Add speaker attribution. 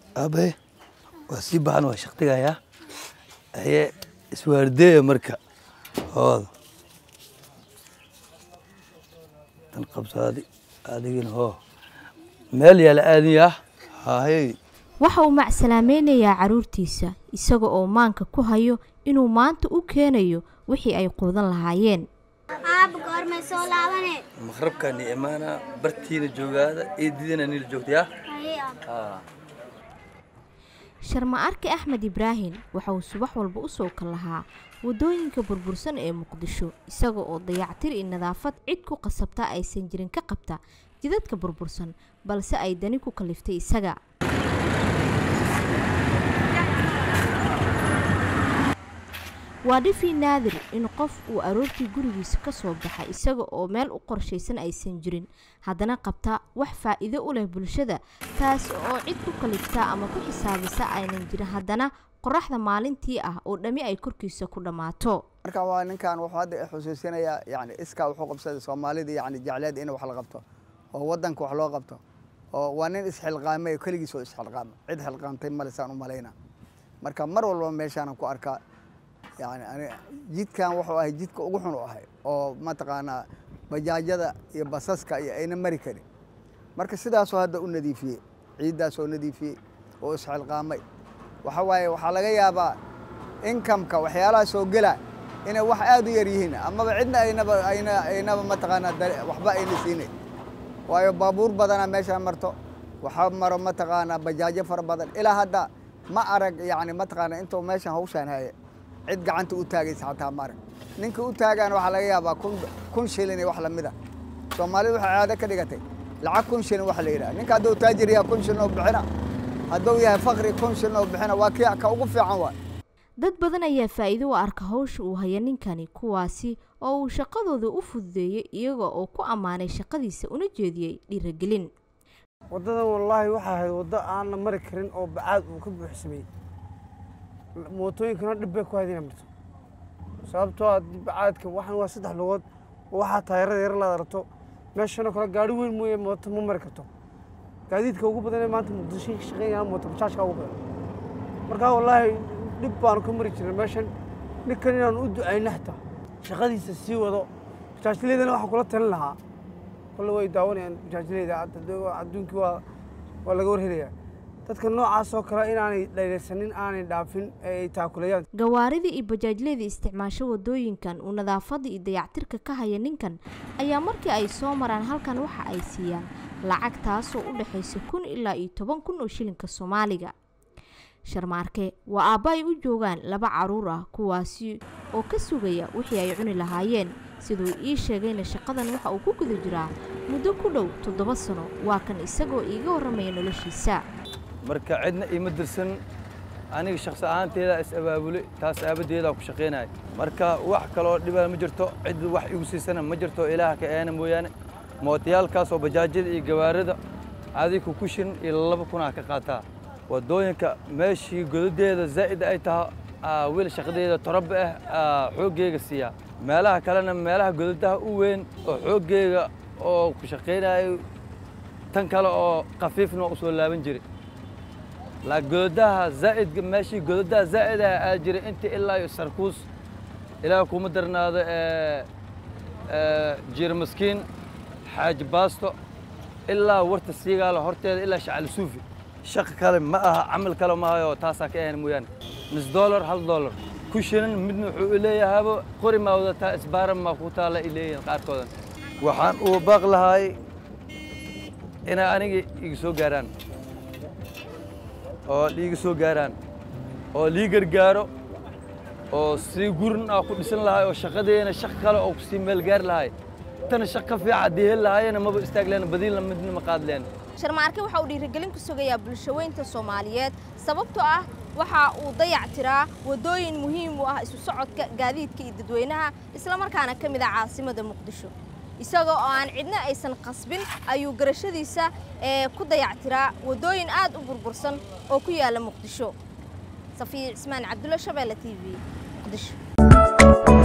Speaker 1: aabe waa sii baxan waa shaqtigayaa aye iswaardeeya marka hooda tan qabsaadi adigina hoo meel yaala aadiyaa haahey
Speaker 2: waxa uu macsalaamaynayaa carruurtiisa isaga oo maanka ku hayo inuu maanta u keenayo wixii ay quudan lahaayeen
Speaker 3: aaba goormay soo laabane
Speaker 1: maqrabkaani imaanaa bartiina joogaada eedidina nila joogtayaa
Speaker 3: haye aaba
Speaker 2: sharma arke axmed ibraahim waxa uu subax walba u sooka lahaa waddooyinka burbursan ee muqdisho isaga oo dayactir iyo nadaafad cid ku qasabta aysan jirin ka qabta jidadka burbursan balse ay dani ku kaliftay isaga waa dhifii naadir in qof uu aroortii gurigiisa ka soo baxa isaga oo meel u qorshaysan aysan jirin haddana qabta wax faa'iido u leh bulshada taas oo cid ku kalifta ama ku xisaabisa aynan jirin haddana qoraxda maalintii ah oo dhammi ay korkiisa ku dhammaato
Speaker 4: marka waa ninkan wuxuu hadda xusuusinayaa yani iskaa wuxuu qabsaday soomaalida yani jecleed in wax la qabto oo wadanka wax loo qabto oo waa nin isxilqaamay keligiis oo isxilqaama cid xilqaamtay male saan u malayna marka mar walba meeshaanan ku arkaa yani ani jidkan wuxuu ahay jidka ugu xun u ahay oo mataqaanaa bajaajyada iyo basaska iyo ayna mari karin marka sidaasoo hadda u nadiifiyey ciiddaasoo nadiifiyey oo isxilqaamay waxa waaye waxaa laga yaabaa inkamka waxyaalaha soo gela inay wax aad u yar yihiin amaba cidna aynaba ayna aynaba mataqaanaa dare- waxba ayna siinayn waayo baabuur badanaa meeshaan marto waxaa maro mataqaanaa bajaajo fara badan ilaa hadda ma arag yani mataqaanaa intuu meeshan hawshaan haya cid gacanta u taagaysa xataa ma arag ninka u taagaan waxaa laga yaabaa kun kun shilin iyo wax lamida soomaalidu waxay caado ka dhigatay lacag kun shilin wax la yidhaha ninka hadduu taajir yahay kun shilin oo bixina hadduu yahay fakri kun shilin oo bixina waa kii ka ugu fiican waay
Speaker 2: dad badan ayaa faa'iido u arka hawsha uu haya ninkani kuwaasi oo uu shaqadooda u fududeeyey iyaga oo ku ammaanay shaqadiisa una jeediyey dhiiragelin
Speaker 5: waddadan wallaahi waxaa ahayd waddo aan la mari karin oo bacaad uu ka buuxsamay mootooyinkana dhib bay ku hayd inay marto sababtoo ah bacaadka waxan waa saddex lugood oo waxaa taayarada yar laad aragto meeshanoo kale gaari weyn mooye mooto ma mari karto gaadiidka ugu badan ee maanta muqdisho ka shaqeynayaan mooto bajaajka ugu badan markaa wallaahi dhib baanu ka mari jirnay meeshan ninkan inaanu u ducayno xataa shaqadiisa sii wado bajaajleydana waxaan kula talin lahaa kolle way daawanayaan bajaajleyda adduunkii waa waa laga warhelayaa dadka noocaas oo kale inaanay dhayraysanin aanay dhaafin ee ay taakulayaan
Speaker 2: gawaarida iyo bajaajleyda isticmaasho wadooyinkan uu nadaafada iyo dayactirka ka haya ninkan ayaa markii ay soo maraan halkan waxa ay siiyaan lacag taasoo u dhexaysa kun ilaa iyo toban kun oo shilinka soomaaliga sharmaarke waa aabba ay u joogaan laba caruur ah kuwaasi oo ka sugaya wixii ay cuni lahaayeen siduu ii sheegayna shaqadan waxa uu ku guda jiraa muddo ku dhow toddoba sano waa kan isagoo iiga warramaya noloshiisa
Speaker 1: marka cidna iima dirsan aniga shakhsi ahaanteeda is abaabulay taas aabadeedaa ku shaqaynaya marka wax kaloo dhibaa ma jirto cid wax igu siisana ma jirto ilaah ka eena mooyaane mootayaalkaas oo bajaajyada iyo gawaarida adiga ku shin iyo laba kunaa ka qaataa wadooyinka meeshii godadeeda zaa'id ay tahay wiil shaqadeeda toraba ah xooggeyga siiyaa meelaha kalena meelaha godadaha u weyn oo xooggeyga oo ku shaqaynayo tan kale oo khafiifna waa u soo laaban jiray laa godadaha zaa'idka meeshii godadaha zaa'id ah aa jiray intii ilaa iyo sarkuus ilaa kuma darnaado jiir maskiin xaaji baasto ilaa warta siigaala horteeda ilaa shacali suufi shaqa kale ma aha camal kale ma hayo taasaa ka ahayn mooyaane nus dollar hal dollar ku shinan midna wuxuu leeyahaaba qori maa wadataa isbaaran maa ku taala ay leeyihiin qaarkoodan waxaan uu baaq lahaay inay aniga iga soo gaaraan oo liiga soo gaaraan oo lii gargaaro oo si gurin ah ku dhisan lahay oo shaqadeena shaq kale oo kusii meel gaari lahay tana shaq ka fiican haddii heli lahaayena maba istaag leen badiinla midna ma qaad leen
Speaker 6: sharmaarke waxa uu dhiirigelin ku sugayaa bulshaweynta soomaaliyeed sababtoo ah waxa uu dayac tiraa waddooyin muhiim u ah isu socodka gaadiidka iyo dadweynaha islamarkaana ka mid ah caasimada muqdisho isagoo oo aan cidna aysan qasbin ayuu garashadiisa ee ku dayac tiraa waddooyin aad u burbursan oo ku yaalla muqdisho safiya cismaan cabdulla shabeelle t v muqdisho